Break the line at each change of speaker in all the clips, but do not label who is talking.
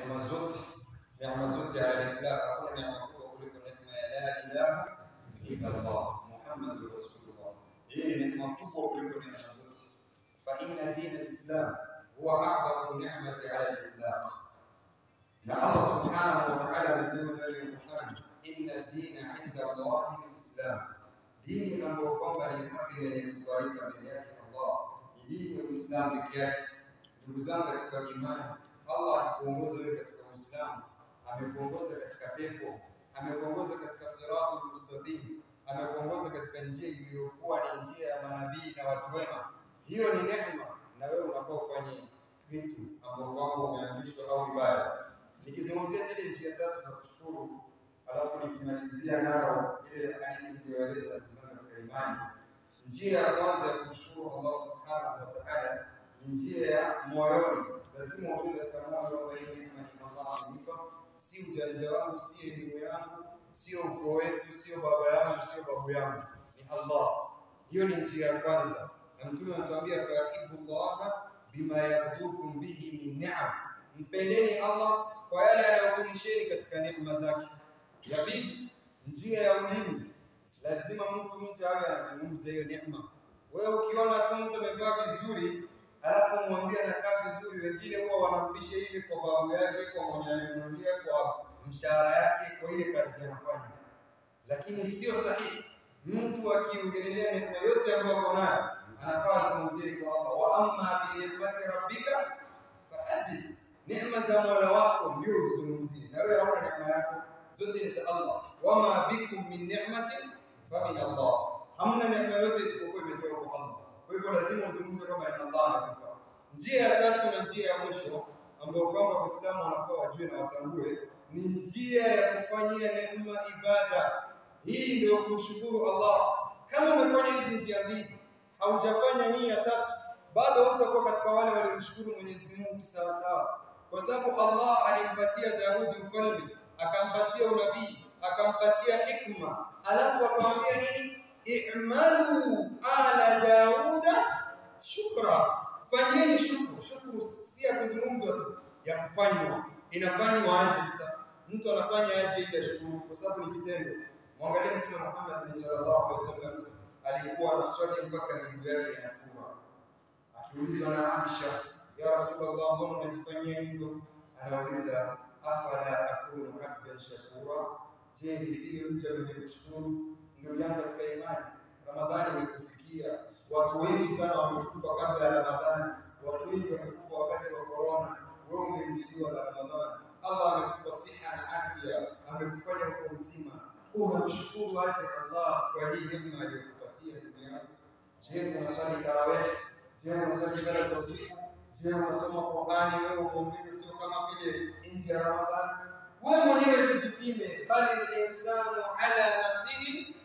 neema zote, neema zote ala itlaq, hakuna neema kubwa kuliko neema ya la ilaha illa Allah Muhammadur Rasulullah. Hii ni neema kubwa kuliko neema zote. Fa inna dina al-Islam huwa a'zamu ni'mati ala al-itlaq. Na Allah subhanahu wa ta'ala amesema ndani ya Qur'an, inna dina 'inda Allahi al-Islam. Dini ambayo kwamba ni haki na yenye kubalika mbele yake Allah ni dini ya Uislamu peke yake. Ndugu zangu katika imani, Allah akikuongoza wewe katika Uislamu, amekuongoza katika pepo, amekuongoza katika siratul mustaqim, amekuongoza katika njia iliyokuwa ni njia ya manabii na watu wema. Hiyo ni neema, na wewe unafaa ufanye vitu ambavyo kwamba umeamrishwa au ibada. Nikizungumzia zile njia tatu za kushukuru, alafu nikimalizia nao ile hadithi niliyoeleza ndugu zangu katika imani. Njia ya kwanza ya kumshukuru Allah subhanahu wa ta'ala ni njia ya moyoni. Lazima ujue katika moyo kwamba hii neema ni Allah amenipa, si ujanja wangu, si elimu yangu, sio ukoo wetu, sio baba yangu, sio babu yangu, ni Allah. Hiyo ni njia ya kwanza, na Mtume anatuambia fahibu llaha bima yabdukum bihi min ni'am, mpendeni Allah kwa yale anayokulisheni katika neema zake. Ya pili, njia ya ulimi, lazima mtu mtu awe anazungumza hiyo neema. Wewe ukiona tu mtu amevaa vizuri alafu mwambie anakaa vizuri, wengine huwa wanarudisha ile kwa babu yake, kwa mwenye amenunulia, kwa mshahara yake, kwa ile kazi anafanya, lakini sio sahihi. Mtu akiongelelea neema yote ambayo ako nayo anafaa azungumzie kwa Allah, wa amma bi ni'mati rabbika fahadith, neema za Mola wako ndio uzungumzie, na wewe hauna neema yako zote ni za Allah. Wama bikum min ni'matin fa min Allah, hamna neema yote isipokuwa imetoka kwa Allah. Kwa hivyo lazima uzungumze kwamba ni Allah amekupa. Njia ya tatu na njia ya mwisho ambayo kwamba Waislamu wanafaa wajue na watambue ni njia ya kufanyia neema ibada. Hii ndio kumshukuru Allah. Kama umefanya hizi njia mbili, haujafanya hii ya tatu, bado hutakuwa katika wale waliomshukuru Mwenyezi Mungu sawa sawa, kwa sababu Allah alimpatia Daudi ufalme, akampatia unabii, akampatia hikma, alafu akamwambia nini? I'malu ala Dauda shukra, fanyeni shukru. Shukru si ya kuzungumzwa tu, ya kufanywa, inafanywa aje? Sasa mtu anafanya aje ile shukuru? Kwa sababu ni kitendo. Mwangalie Mtume Muhammad sallallahu alaihi wasallam alikuwa anaswali mpaka miguu yake inafura, akiulizwa na Aisha, ya Rasulullah, mbona unajifanyia hivyo? Anauliza, afala akunu abdan shakura, je, nisiwe mja mwenye kushukuru? Ndugu yangu katika imani, Ramadhani imekufikia. Watu wengi sana wamekufa kabla ya Ramadhani, watu wengi wamekufa wakati wa korona. Wewe umeingiliwa na Ramadhani, Allah amekupa siha na afya, amekufanya uko mzima. Unamshukuru aje Allah kwa hii neema aliyokupatia ndugu yangu? Je, unasali tarawih? Je, unasali sala za usiku? Je, unasoma Qur'ani? Wewe umeongeza, sio kama vile nje ya Ramadhani. Wewe mwenyewe tujipime, bali insanu ala nafsihi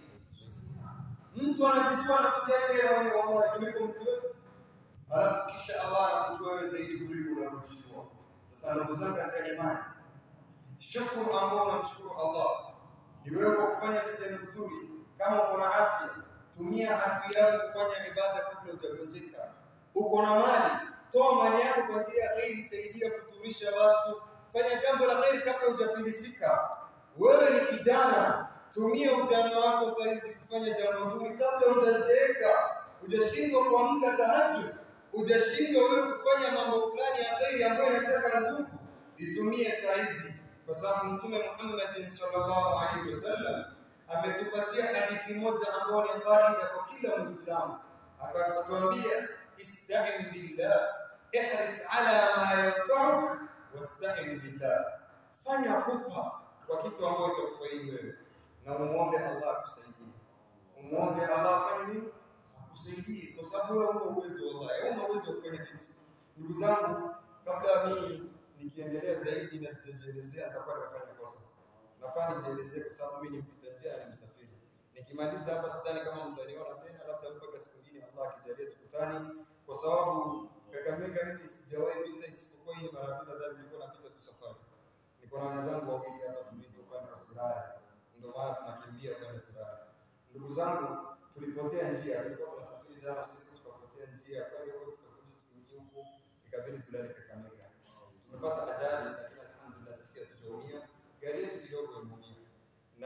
mtu anajijua nafsi yake yeye mwenyewe wallahi kuliko mtu yote, alafu kisha Allah anakujua wewe zaidi kuliko unavyojijua. Sasa ndugu zangu katika imani, shukuru ambao unamshukuru Allah ni wewe kwa kufanya kitendo mzuri. Kama uko na afya, tumia afya yako kufanya ibada kabla hujagonjeka. Uko na mali, toa mali yako kwa njia ya kheri, saidia, futurisha watu, fanya jambo la kheri kabla hujafilisika. Wewe ni kijana, tumia ujana wako saizi kufanya jambo zuri kabla hujazeeka. Hujashindwa kuamka tahajjud, hujashindwa wewe kufanya mambo fulani ya kheri ambayo inataka nguvu, itumie saa hizi, kwa sababu Mtume Muhammad sallallahu alaihi wasallam ametupatia hadithi moja ambayo ni kaida kwa kila Muislamu, akatuambia ista'in billah, ihris ala ma yanfa'uk wasta'in billah, fanya pupa kwa kitu ambacho itakufaidi wewe na umuombe Allah akusaidie. Umuombe Allah afanye nini? Akusaidie, kwa sababu wewe huna uwezo wallahi, huna uwezo wa kufanya kitu. Ndugu zangu, kabla mimi nikiendelea zaidi na sijajielezea, nitakuwa nimefanya kosa. Nafaa nijielezee kwa sababu mimi ni mpita njia na ni msafiri. Nikimaliza hapa sidhani kama mtaniona tena, labda mpaka siku nyingine Allah akijalia tukutane, kwa sababu Kakamega mimi sijawahi pita isipokuwa hii ni mara mbili, nadhani nilikuwa napita tu safari. Niko na wenzangu wawili hapa tumetoka upande wa Sirari ndio maana tunakimbia kwenda Sirari. Ndugu zangu, tulipotea njia, tulikuwa tunasafiri jana usiku, tukapotea njia, kwenda huko tukakuja tukiingia huko, ikabidi tulale Kakamega. Tumepata ajali, lakini alhamdulillah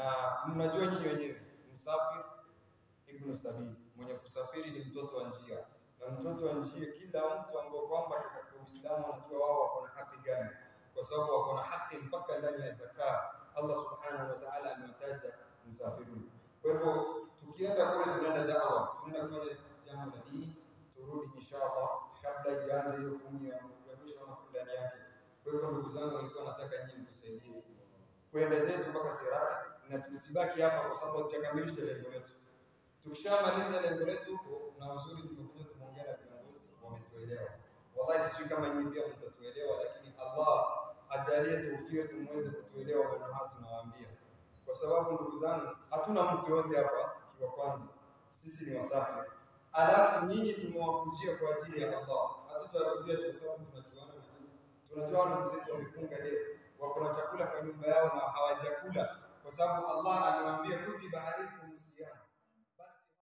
na mnajua nyinyi wenyewe, msafiri ibnu sabili, mwenye kusafiri ni mtoto wa njia, na mtoto wa njia, kila mtu ambao kwamba katika Uislamu anajua wao wako na haki gani, kwa sababu wako na haki mpaka ndani ya zaka. Allah subhanahu wa ta'ala amewataja msafirun. Kwa hivyo tukienda kule, tunaenda dawa, tunaenda kufanya jambo la dini, turudi inshallah, kabla ijaanza hiyo kumi ya ya mwisho ama kumi ndani yake. Kwa hivyo ndugu zangu, nilikuwa nataka nyinyi mtusaidie kwenda zetu mpaka Sirari na tusibaki hapa, kwa sababu hatujakamilisha lengo letu. Tukishamaliza lengo letu huko, na uzuri tumekuja tumeongea na viongozi wametuelewa. Wallahi sijui kama nyinyi pia mtatuelewa, lakini Allah ajalie taufiki muweze kutuelewa maneno haya tunawaambia, kwa sababu ndugu zangu, hatuna mtu yote hapa kiwa kwanza, sisi ni wasafiri, alafu nyinyi tumewakujia kwa ajili ya Allah. Hatutawakujia tu kwa sababu tunajuana na nyinyi, tunajua ndugu zetu wamefunga leo, wako na chakula kwa nyumba yao na hawajakula, kwa sababu Allah amewaambia kutiba